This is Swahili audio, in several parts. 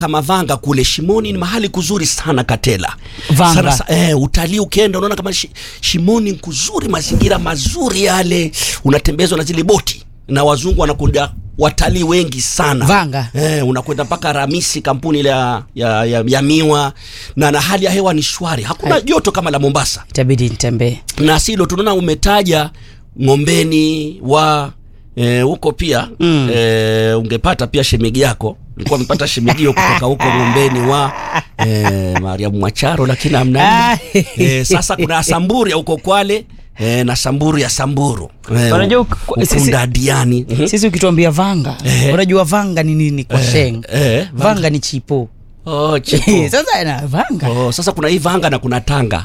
kama Vanga kule Shimoni ni mahali kuzuri sana Katela. Vanga. Sana, sa- eh, utalii ukienda unaona kama shi, Shimoni ni kuzuri, mazingira mazuri yale, unatembezwa na zile boti na wazungu wanakuja watalii wengi sana Vanga. Eh, unakwenda mpaka Ramisi kampuni ile ya, ya, ya, ya miwa na, na hali ya hewa ni shwari, hakuna joto kama la Mombasa itabidi nitembee na silo tunaona umetaja Ngombeni wa eh, huko pia mm. eh, ungepata pia shemegi yako ulikuwa umepata shemegio kutoka huko Ngombeni wa eh, Mariamu Mwacharo lakini amna eh, sasa kuna Samburu ya huko Kwale eh, na Samburu ya Samburu eh, Unajua, ku- sisi- Ukunda Diani Mhm. sisi ukituambia vanga unajua vanga ni nini kwa sheng eh, vanga ni chipo oh, chipo. sasa na vanga Oh, sasa kuna hii Vanga na kuna Tanga.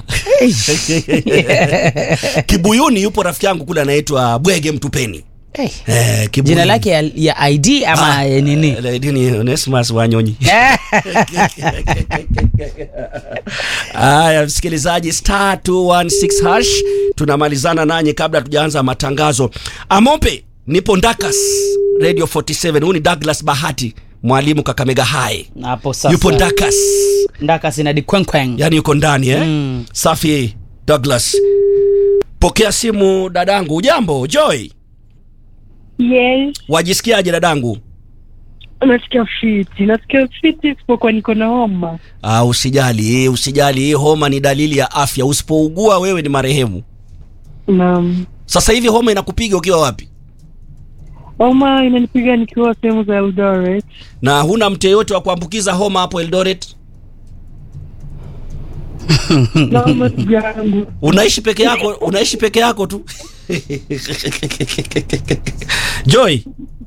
Kibuyuni yupo rafiki yangu kule anaitwa Bwege Mtupeni. Eh, Eh, Kibuyuni. jina lake ya, ya id ama ya nini Eh, Dini Onesmus Wanyonyi. Haya, msikilizaji, star 216 hash, tunamalizana nanyi kabla tujaanza matangazo. Amope, nipo Ndakas Radio 47. Huyu ni Douglas Bahati, mwalimu Kakamega High. hapo sasa Yupo Ndakas, ndaka sina di kwenkweng yani yuko ndani eh? Mm. Safi Douglas. Pokea simu dadangu. Ujambo Joy, Yes, wajisikiaje dadangu? nasikia fiti, nasikia fiti isipokuwa niko na homa. Ah, usijali, usijali. Hii homa ni dalili ya afya. Usipougua wewe ni marehemu. Naam, Sasa hivi homa inakupiga ukiwa wapi? homa inanipiga nikiwa sehemu za Eldoret. Na huna mtu yeyote wa kuambukiza homa hapo Eldoret? Naomba ndugu yangu, Unaishi peke yako? Unaishi peke yako tu? Joy,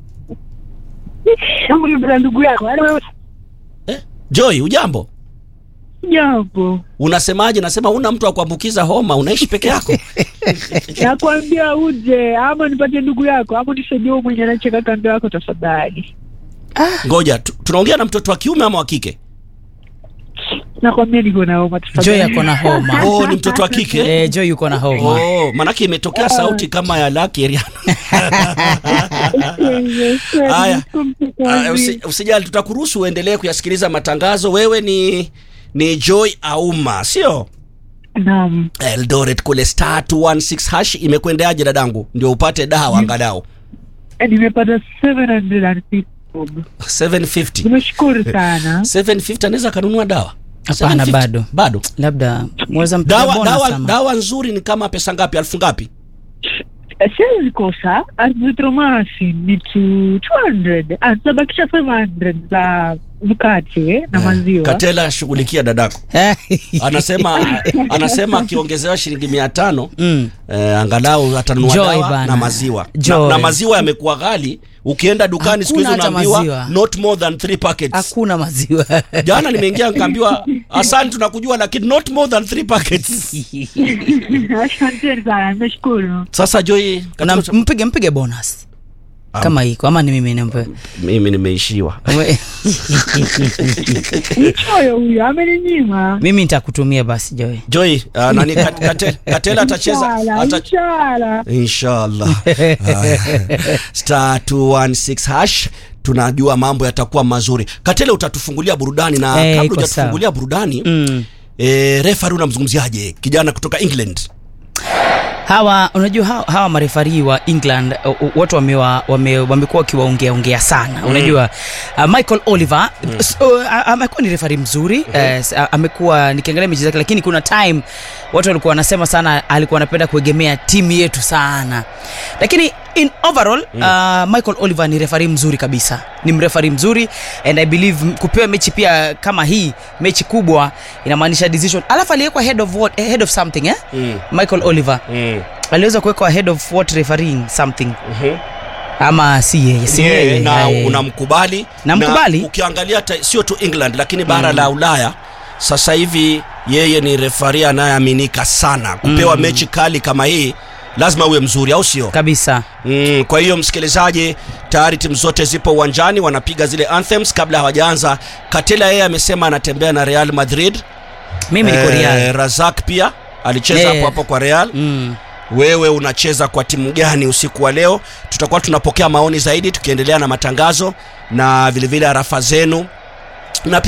Hebu niambie ndugu yako, yaani wewe eh? Joy, ujambo? jambo, Unasemaje? Nasema huna mtu wa kuambukiza homa, unaishi peke yako? nakwambia uje ama nipatie ndugu yako ama nisaidie huyu mwenye anacheka kando yako tafadhali. Ngoja, tu- tunaongea na mtoto wa kiume ama wa kike? Nakwambia niko na homa tafadhali. joy ako na homa Oh, ni mtoto wa kike. eh, joy yuko na homa Oh, manake imetokea sauti kama ya Lucky Eriano. Haya. Ah, usi, usijali tutakuruhusu uendelee kuyasikiliza matangazo. Wewe ni ni Joy Auma, sio? Naam, Eldoret kule star 216 hash imekwendeaje dadangu? Ndio upate dawa angalau nimepata 750 bob. 750. Nimeshukuru sana. 750 anaweza kanunua dawa? Hapana, 750? bado. Bado. labda mweza mpiga Dawa bonus dawa ama. dawa nzuri ni kama pesa ngapi? Elfu ngapi? siwezi kosa azitromasi ni tu 200 atabakisha 500 za mkate na maziwa Katela shughulikia dadako. Anasema anasema akiongezewa shilingi 500 Mm. Eh, angalau atanunua Joy dawa bana. na maziwa na, Joy. na maziwa yamekuwa ghali. Ukienda dukani siku hizi Hakuna hata unaambiwa maziwa. not more than three packets. hakuna maziwa Jana nimeingia nikaambiwa asante, tunakujua lakini not more than three packets. asanteni sana nimeshukuru Sasa Joy, na katika- mpige mpige bonus Ah. kama hiko ama ni mimi nimpe mimi nimeishiwa. mchoyo huyo ameninyima mimi nitakutumia basi joy Joy, uh, nani kat, kate, Katela atacheza Inshallah, ata, inshallah. inshallah. Haya. Star 216 hash tunajua mambo yatakuwa mazuri. Katela utatufungulia burudani na Eh, kabla iko hujatufungulia burudani mm. eh, refa unamzungumziaje kijana kutoka England? hawa unajua hawa, hawa marefari wa england uh, uh, watu wamewa- wame- wamekuwa wakiwaongea ongea sana unajua uh, michael oliver so, uh, amekuwa ni refari mzuri uh, s- uh, amekuwa nikiangalia mechi zake lakini kuna time watu walikuwa wanasema sana alikuwa anapenda kuegemea timu yetu sana lakini in overall uh, michael oliver ni refari mzuri kabisa ni mrefari mzuri and i believe m- kupewa mechi pia kama hii mechi kubwa inamaanisha decision alafu aliwekwa head of what, head of something eh? Mm. michael oliver Mm. aliweza kuwekwa head of what refereeing something ama si yeye si Yeye, yeye na eh. unamkubali Namkubali. na ukiangalia ta- sio tu England lakini bara la Ulaya sasa hivi yeye ni refari anayeaminika sana kupewa mechi kali kama hii lazima uwe mzuri au sio kabisa mm, kwa hiyo msikilizaji tayari timu zote zipo uwanjani wanapiga zile anthems kabla hawajaanza katela yeye amesema anatembea na real madrid mimi niko real razak pia alicheza Eh. hapo hapo kwa real mm. wewe unacheza kwa timu gani usiku wa leo tutakuwa tunapokea maoni zaidi tukiendelea na matangazo na vilevile arafa zenu na